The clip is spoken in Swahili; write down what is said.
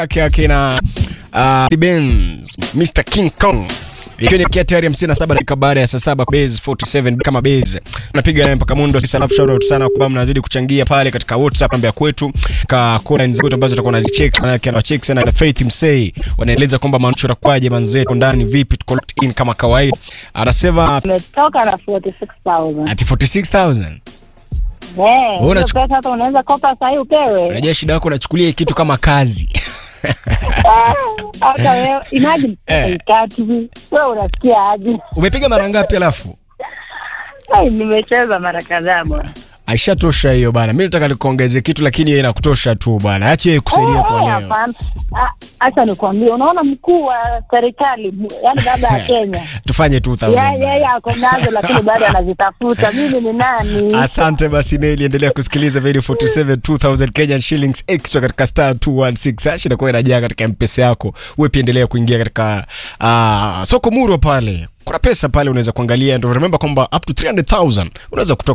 yake akina uh, Benz Mr King Kong ikiwa ni kia tayari 57 dakika baada ya saa saba base 47 kama base unapiga naye mpaka mundo sisi alafu shout out sana kwa mnazidi kuchangia pale katika WhatsApp namba ya kwetu ka kona nzito ambazo tutakuwa nazicheck na yake anawacheki sana na Faith Msei wanaeleza kwamba manchura kwaje manzetu ndani vipi tuko locked in kama kawaida anasema Umetoka na 46,000. ati 46000 Eh, hiyo unachu- pesa hata unaweza kopa saa hii upewe. unajua shida yako unachukulia hii kitu kama kazi Ah, Hata wewe imagine Eh. tatu. Wewe unasikia aje? umepiga mara ngapi alafu Ai, nimecheza mara kadhaa bwana. aishatosha hiyo bana mi nataka nikuongeze kitu lakini hiyo inakutosha tu bana acha hiyo kusaidia Eh, kwa eh, leo hapana. Ah, Acha nikwambie, unaona mkuu wa serikali, yani baba ya Kenya, tufanye 2000 yeye yeye ako nazo, lakini bado anazitafuta. Mimi ni nani? asante basi neli endelea kusikiliza video 47 2000 kenyan shillings extra katika star 216 hash inakuwa inajaa katika mpesa yako uwe pia endelea kuingia katika uh, soko muro pale kuna pesa pale unaweza kuangalia ndo remember kwamba up to 300000 unaweza kutoka